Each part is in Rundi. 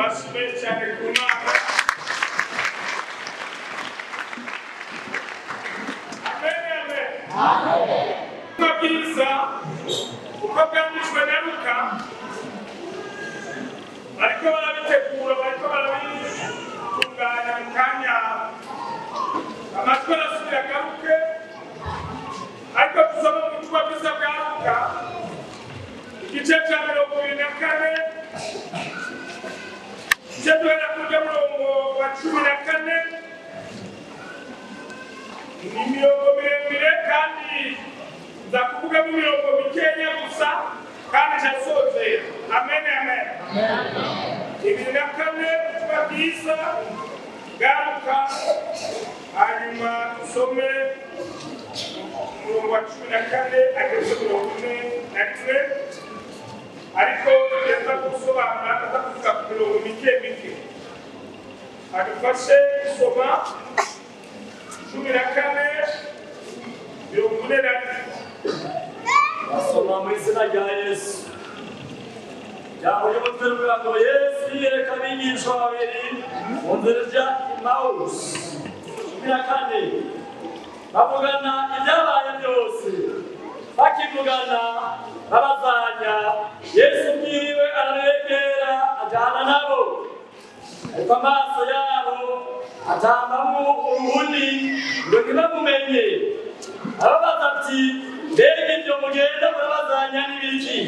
amashyi menshi cyane ku mana amen amen ubutumwa bwiza uko bwanditswe na luka bariko barabitegura bariko barabitunganya mu kanya amajwi arasubira agaruke ariko dusoma mu butumwa bwiza bwa luka igice cya mirongo ibiri na kane igice duhera kurya murongo wa cumi na kane ni imirongo miremire kandi nza kuvugamo imirongo mikenya gusa kandi ndasozera amen amen ibiri na kane ubutumwa bwiza bwaruka hanyuma dusome umurongo wa cumi na kane ageze mirongo ine na rimwe ariko tugenda gusobanura aza kuvuga ku mirongo mike mike adufashe gusoma cumi na kane mirongo ine na rimwe basoma mu izina rya yesu ijambo ry'umutwe rivuga ngo yesu yereka abigishwa babiri mu nzira ijya imawusi cumi na kane bavugana ibyabaye byose bakivugana babazanya yesu ubwiwe arabegera ajyana nabo ariko amaso yabo atambamo uruhuni ngo ntibamumenye arabaza ati mbega ibyo mugenda murabazanya n'ibiki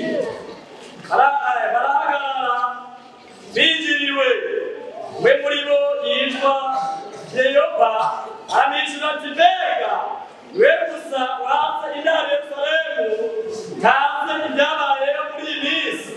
Bara- eh, barahagarara binjiriwe we muri bo yitwa yeyopa amwishyura ati mbega we gusa waza intara yerusalemu ntazi ibyabayeho muri iyi minsi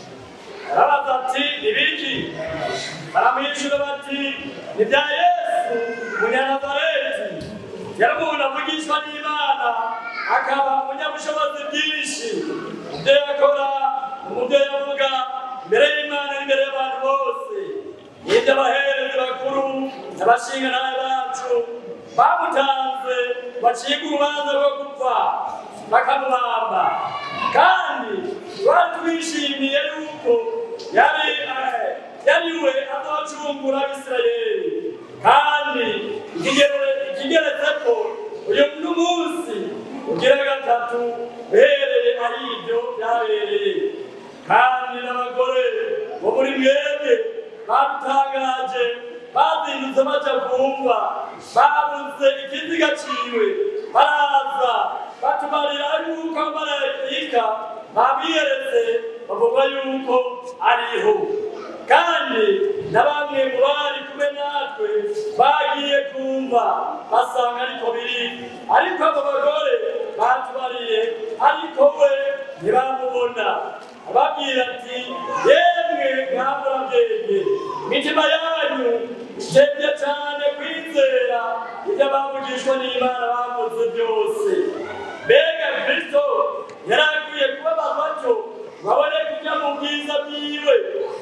arabaza ati ibiki baramwishyura bati ni bya yesu umunyanazareti yari umuntu avugishwa n'imana akaba umunyabushobozi bwinshi ibyo yakora umubyo yavuga imbere y'imana n'imbere y'abantu bose n'ibyo abaherezi bakuru n'abashingantahe bacu bamutanze bacibwa urubanza rwo gupfa bakamubamba kandi twari twishimiye yuko yari eh, yari we azocungura abisirayeli kandi ikigere- ikigeretse ko uyu n'umunsi ugira gatatu uhereye ari ibyo byabereye kandi n'abagore bo muri mwebwe badutangaje bazindutse baja kumva babuze ikiziga ciwe baraza batumarira yuko amarayika babiyeretse bavuga yuko ariho kandi na bamwe mu bari kumwe natwe bagiye kumva basanga ariko biri ariko abo bagore batubariye ariko we ntibamubona ababwira ati yemwe mwamurabwenge imitima yanyu itebye cyane kwizera ibyo abavugishwa n'imana bakoze byose mbega kristo yari akwiye kubabazwa cyo babone kujya mu bwiza bwiwe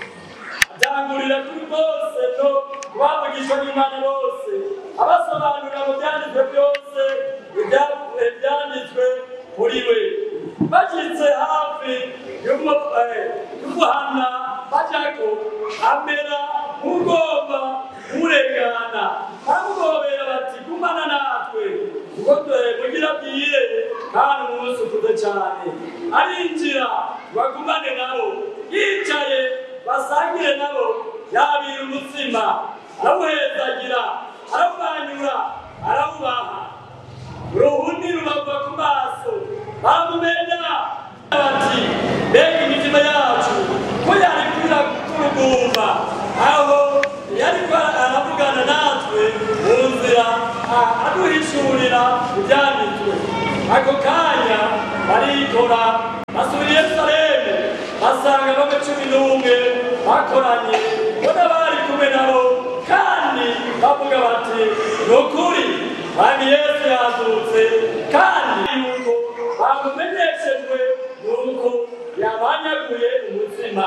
atangurira kuri bose no kubavugishwa n'imana bose abasobanurira mu byanditswe byose ibya- ibyanditswe muri we bashyitse hafi y'umu- eh, y'umuhana bajako amera nk'ugomba kumurengana baramugobera bati gumana natwe kuko dore mugira bwire kandi umunsi ukuze cyane arinjira bagumane nabo yicaye basangire nabo yabira umutsima arawuhezagira arawumanyura arawubaha uruhundi rubava ku maso baramumenya bati mbega imitima yacu ko yari kwira kurugumba aho yariko aravugana natwe mu nzira a- aduhishurira ibyanditswe ako kanya barikora basubira i yerusalemu basanga bamwe cumi n'umwe bakoranye bo n'abari kumwe nabo kandi bavuga bati ni ukuri mwami yesu yazutse kandi yuko bamumenyeshejwe nuko yabanyaguye umutsima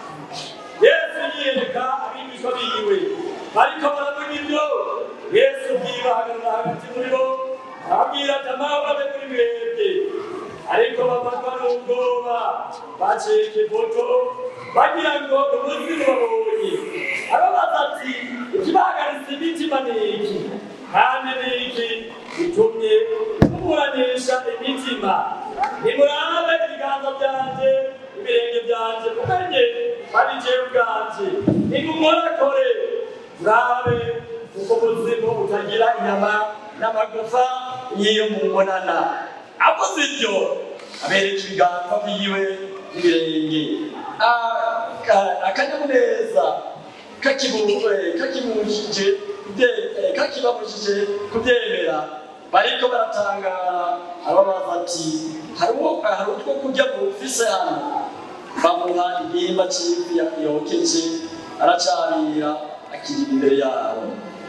yesu yiyereka abigishwa biwe bariko baravuga ibyo yesu bwiwe ahagarara hagati muri bo ababwira ati amahoro abe kuri mwebwe ariko bafatwa n'ubwoba bacika ifoto bagira ngo umuzimu babonye ni iki kandi ni iki gitumye muburanisha imitima nimurabe ibiganza byanje ibirenge byanje mumenye ari jewe ubwanje nimumorakore murabe kuko ubuzima butagira inyama n'amagufa y'iyo mubonana avuze ibyo abereka ibiganza byiwe n'ibirenge Ah, ka- akanyamuneza kakibujije kakibujije kubye- eh, kakibabujije kubyemera bariko baratangara ababaza ati hari uwo- hari utwo kurya mufise hano bamuha igihimba c'ifi ya- yokeje aracarira akiri imbere yabo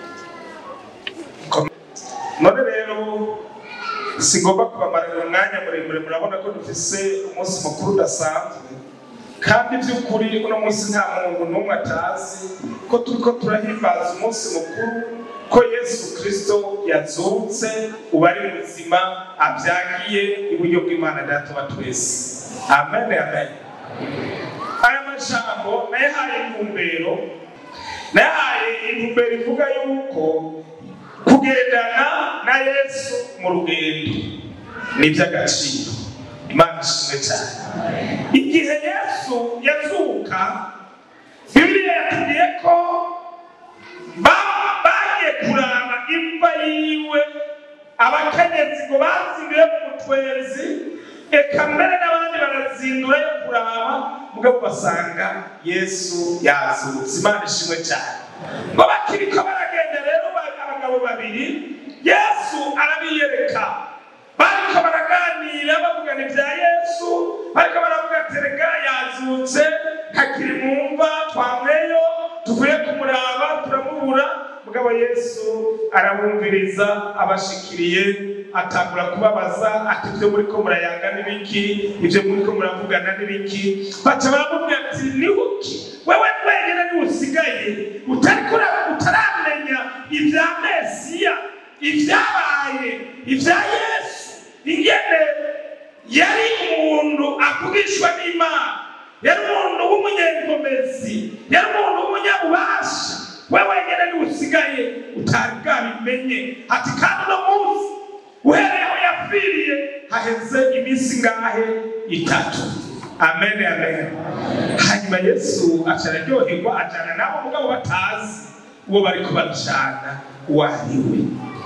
none rero sigomba kubamarira umwanya muremure murabona ko dufise umunsi mukuru udasanzwe kandi by'ukuri uno munsi nta muntu n'umwe atazi ko turiko turahimbaza umunsi mukuru ko yesu kristo yazutse ubu ari muzima abyagiye iburyo bw'imana data wa twese amen amen aya majambo nayahaye intumbero nayahaye intumbero ivuga yuko kugendana na yesu mu rugendo ni iby'agaciro imana ishimwe cyane igihe yesu yazuka bibiliya yatubwiye ko ba- bagiye kuraba imva yiwe abakenyezi ngo bazinduye mu mutwezi eka mbere n'abandi barazindura yo kuraba mugabo basanga yesu yazutse imana ishimwe cyane ngo bakiriko baragenda rero ba- abagabo babiri yesu arabiyereka bariko baraganira bavugana ibya yesu bariko baravuga ati rega yazutse hakiri mu mva twamweyo tuvuye kumuraba turamubura mugabo yesu arabumviriza abashikiriye atangura kubabaza ati ibyo muriko murayanga n'ibiki ibyo muriko muravugana n'ibiki baca baramubwira ati nihuki wewe wenyine niwusigaye utariko ura- utaramenya ibya mesiya ibyabaye ibya yesu ingene yari umuntu avugishwa n'imana yari umuntu w'umunyenkomezi yari umuntu w'umunyabubasha we wenyine niwusigaye utari bwabimenye ati kandi uno munsi uhereye aho yapfiriye haheze iminsi ngahe itatu amen amen hanyuma yesu aca araryoherwa ajana nabo mugabo batazi uwo bariko bajana uwo ari we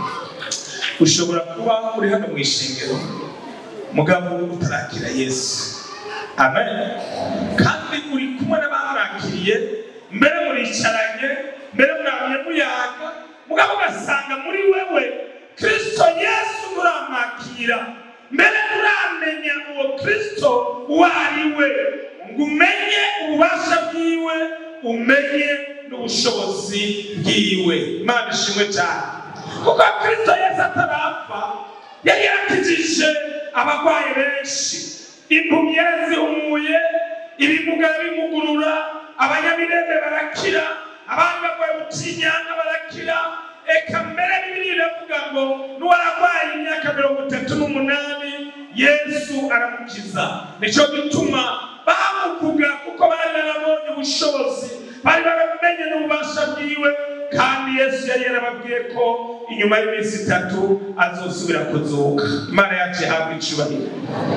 ushobora kuba uri hano mu ishengero mugabo utarakira yesu amen kandi uri kumwe n'abamwakiriye mbere muricaranye mbere mwamye muyaga mugabo ugasanga muri wewe kristo yesu muramwakira mbere muramenya uwo kristo uwo ari we ngo umenye ububasha bwiwe umenye n'ubushobozi bwiwe imana ishimwe cyane kuko kristo yesu atarapfa yari yarakijije abarwayi benshi impumyi yarazihumuye ibimuga bimugurura abanyamirembe barakira abandi barwaye ubutinyanga barakira eka mbere bibiri iravuga ngo n'uwararwaye imyaka mirongo itatu n'umunani yesu aramukiza nicyo gituma bamuvuga kuko bari barabonye ubushobozi bari baramenye n'ububasha bwiwe kandi yesu yari yarababwiye ko inyuma y'iminsi itatu azosubira kuzuka imana yacu ihabwa icubahiro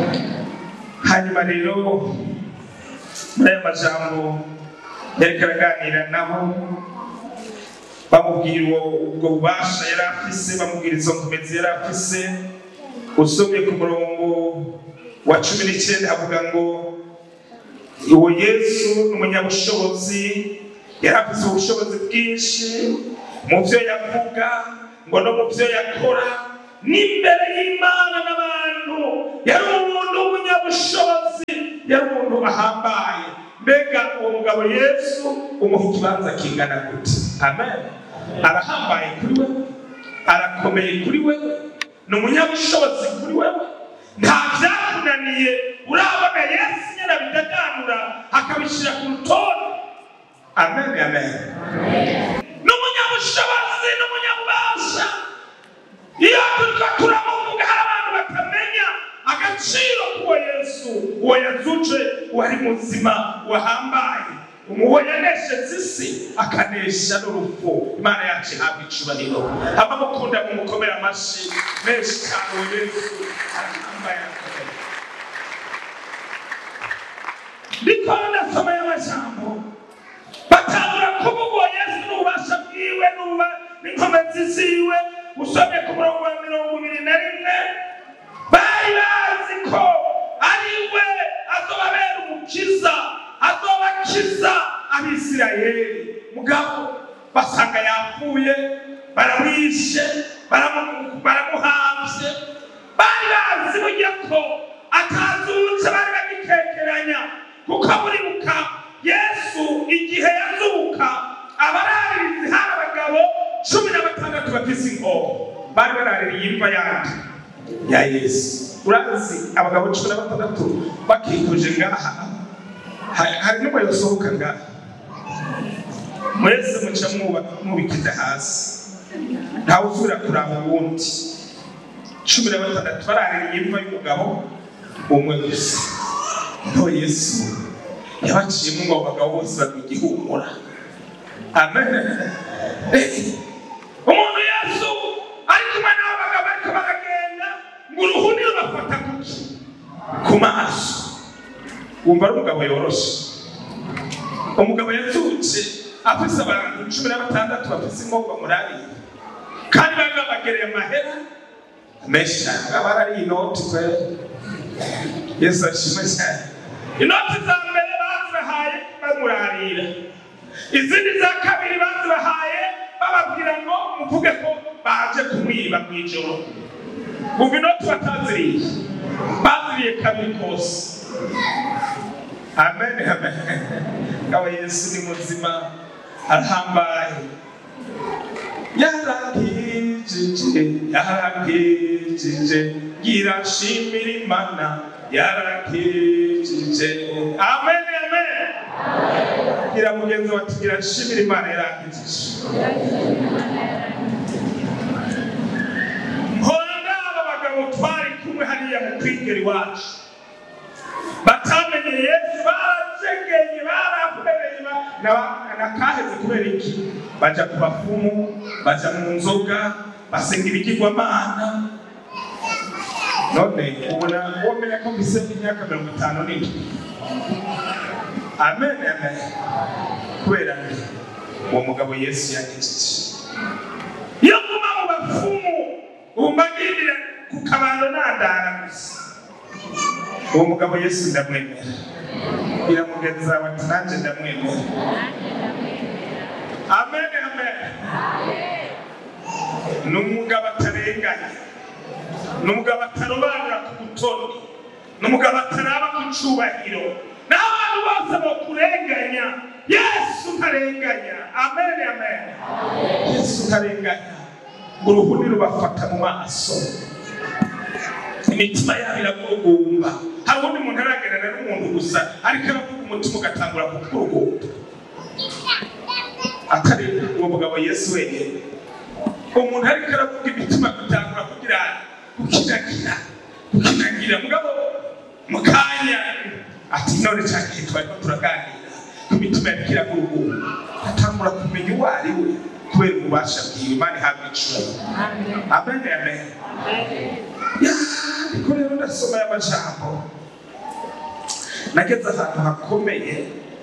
hanyuma rero muri aya majambo yariko araganira nabo bamubwira uwo- ubwo bubasha yari afise bamubwira izo nkomezi yari afise usomye ku murongo wa cumi n'icyenda havuga ngo uwo yesu ni umunyabushobozi yari afise ubushobozi bwinshi mu byo yavuga ngo no mu byo yakora n'imbere y'imana n'abantu yari umuntu w'umunyabushobozi yari umuntu ahambaye mbega uwo mugabo yesu umuha ikibanza kingana gute amen arahambaye kuri we arakomeye kuri we ni umunyabushobozi kuri wewe nta byakunaniye urabona yesu nyine abidaganura akabishyira ku rutonde amen amen ni umunyabushobozi ni umunyabubasha iyo turiko turamuvuga hari abantu batamenya agaciro k'uwo yesu uwo yazuje wari muzima wahambaye umuwo yanesheje isi akanesha n'urupfu imana yacu ihabwa icubahiro abamukunda mu mukomera amashyi menshi cyane uwo yesu arahambaye arakomeye ndiko ndasoma y'amajambo batangura kuvuga uwo yesu n'ububasha bwiwe n'uba n'inkomezi ziwe usomye ku murongo wa mirongo ibiri na rimwe bari bazi ko ari we azobabera umukiza azobakiza abisirayeli mugabo basanga yapfuye baramwishe baramu- baramuhamvye bari bazi burya ko atazutse bari bagitekeranya kuko buribuka yesu igihe yazuka abararirizi hari abagabo cumi na batandatu bafise inkoho bari baraririye imva yandi ya yesu urazi abagabo cumi na batandatu bakikuje ngaha Ha- hari n'umwe yosohoka ngaha mwese muca mwuba- mubikiza hasi ntawe usubira kuraba uwundi cumi na batandatu baraririye imva y'umugabo umwe gusa no yesu yabaciyemo ngo abo bagabo bose bagwa igihumura amen Eh, umuntu yesu ari kumwe n'abo bagabo ariko baragenda ngo uruhuni rubafata kuki ku maso wumva ari umugabo yoroshe umugabo yazutse afise abantu cumi na batandatu bafise inkovu bamurariye kandi bari babagereye amahera menshi cyane aba ari inoti kwe yesu ashimwe cyane inoti za mbere bazibahaye bamurarira izindi za kabiri bazibahaye bababwira ngo muvuge ko baje kumwiba mu ijoro umva inoti bataziriye baziriye kabiri kose amen amen aba yesu ni muzima arahambaye yarakijije yarakijije girashimira imana yarakijije amen amen gira mugenzi wati girashimira imana yarakijije mpora aba bagabo twari kumwe hariya mu kwigera iwacu batamenye yesu baracegeye barahwereye ba- na- nakaheze kubera iki baja ku bafumu baja mu nzoga basenga ibigirwamana none ubona womenya ko mbise imyaka mirongo itanu n'indwi amen amen kubera nde uwo mugabo yesu yagejeje iyo nguma mu bafumu ubu mbagirira ku kabando nandara gusa uwo mugabo yesu ndamwemera biramugeza bati nanjye ndamwemera amen amen ni umugabo atarenganya ni umugabo atarobanura ku butoni ni umugabo ataraba ku cyubahiro n'abantu bose bakurenganya yesu ntarenganya amen amen yesu ntarenganya ngo uruhuni rubafata mu maso imitima yabo iragurugumba hari ubundi muntu aragerana n'umuntu gusa ariko aravuga umutima ugatangura kukurugumba atari uwo mugabo yesu wenyine umuntu ariko aravuga imitima gutangura kugira gukinagira gukinagira mugabo mu kanya ati none cya gihe twarimo turaganira ku mitima yariko iragurugumba atangura kumenya uwo ari we kubera ububasha bwiwe imana ihabwa icura amen amen Ya, ariko rero ndasoma aya majambo nageze ahantu hakomeye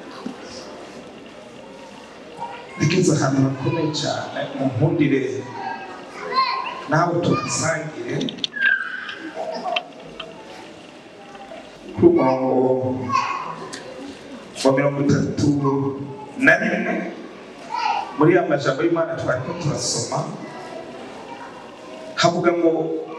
nageze ahantu hakomeye cyane mu nkundire nawe tuhasangire ku murongo wa mirongo itatu na rimwe muri ya majambo y'imana twariko turasoma havuga ngo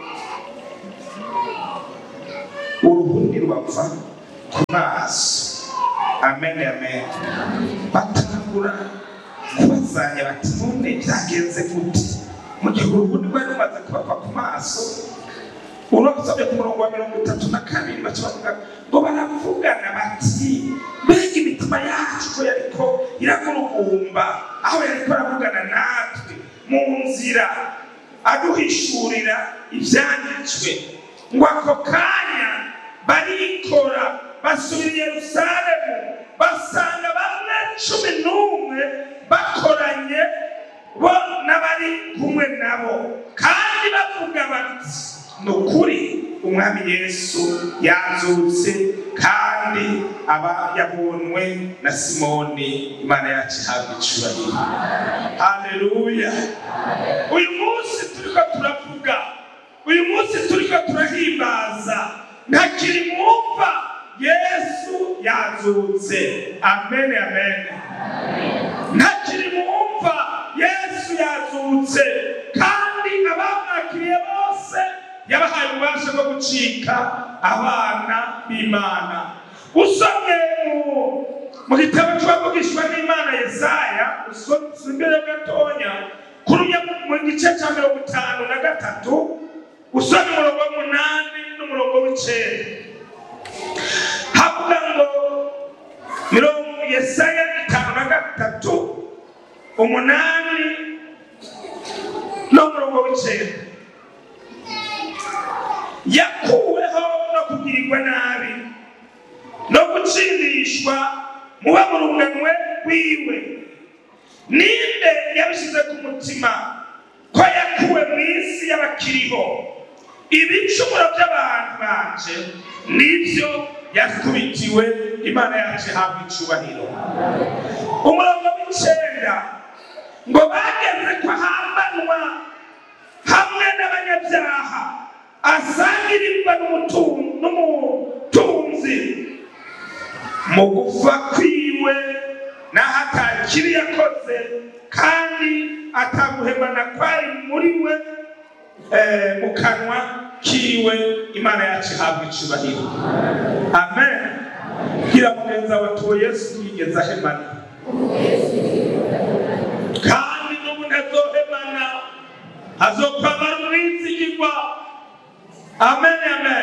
uruhundi rwapfa ku maso amen amen batangura kubazanya bati none byagenze gute mu gihe uruhundi rwari rumaze kubapfa ku maso urasabye ku murongo wa mirongo itatu na kabiri baca bavuga ngo baravugana bati mbega imitima yacu ko yariko iragurugumba aho yariko aravugana natwe mu nzira aduhishurira ibyanditswe ngo ako kanya barikora basubira i yerusalemu basanga bamwe cumi n'umwe bakoranye bo n'abari kumwe nabo kandi bavuga bati ni ukuri umwami yesu yazutse kandi aba yabonwe na simoni imana yacu ihabwa icubahiro haleluya uyu munsi turiko turavuga uyu munsi turiko turahimbaza ntakiri mwumva yesu yazutse amen amen ntakiri mwumva yesu yazutse kandi abamwakiriye bose yabahaye ububasha bwo gucika abana b'imana usomye mu- mu gitabo cy'uwavugishwa n'imana yesaya usomye imbere gatonya kurumya mu gice cya mirongo itanu na gatatu usomye umurongo w'umunani n'umurongo w'icenda havuga ngo mirongo yesaya itanu na gatatu umunani n'umurongo w'icenda yakuweho no kugirirwa nabi no gutsindishwa muba mu runganwe rwiwe ninde yabishyize ku mutima ko yakuwe mu isi y'abakiriho ibicumuro by'abantu banje nibyo yakubitiwe imana yacu ihabwa icubahiro umurongo w'icenda ngo bageze ko ahambanwa hamwe n'abanyabyaha asangirirwa n'umutu- n'umutunzi mu gupfa kwiwe n'aho atakibi yakoze kandi ataguhemana kwari muri we eh, mu kanwa kiwe imana yacu ihabwa icubahiro amen gira mugenza watuwe yesu yigeze ahemana kandi n'ubu ntazohemana azokwamara umwizigirwa amen amen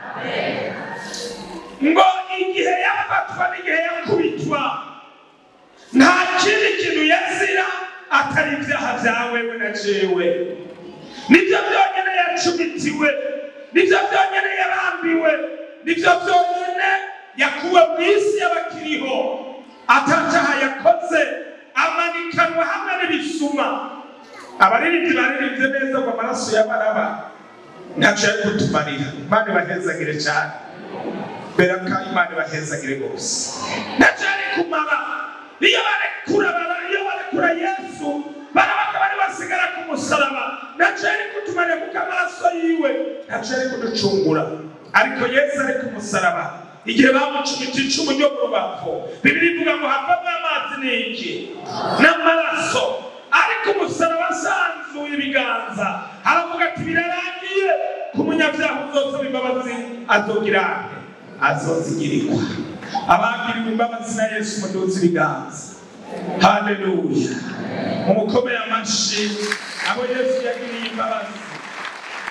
ngo igihe yafatwa n'igihe yakubitwa nta kindi kintu yazira atari ibyaha byawe we na jewe nibyo byonyine yacumitiwe nibyo byonyine yabambiwe nibyo byonyine yakuwe mu isi y'abakiriho atacyaha yakoze amanikanwa hamwe n'ibisuma abaririmbyi baririmbye neza ngo amaraso y'abaraba ntacyo yari kutumarira imana ibahezagire cyane mbera ko imana ibahezagire rwose ntacyo yari kumara iyo barekura bara- iyo barekura yesu barabaga bari basigara ku musaraba ntacyo yari kutumarira kuko amaraso yiwe ntacyo yari kuducungura ariko yesu ari ku musaraba igihe bamucumita icumu ryo mu rubavu bibiri ivuga ngo havamo amazi ni iki n'amaraso ariko umusaraba asanzuye ibiganza aravuga ati birarangiye ku munyabyaha uzosaba imbabazi azogira ate azozigirirwa abagiriwe imbabazi na yesu muduze ibiganza haleluya mumukomere amashyi abo yesu yagiriye imbabazi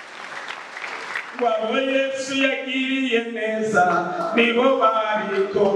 wabo yesu yagiriye neza nibo bariko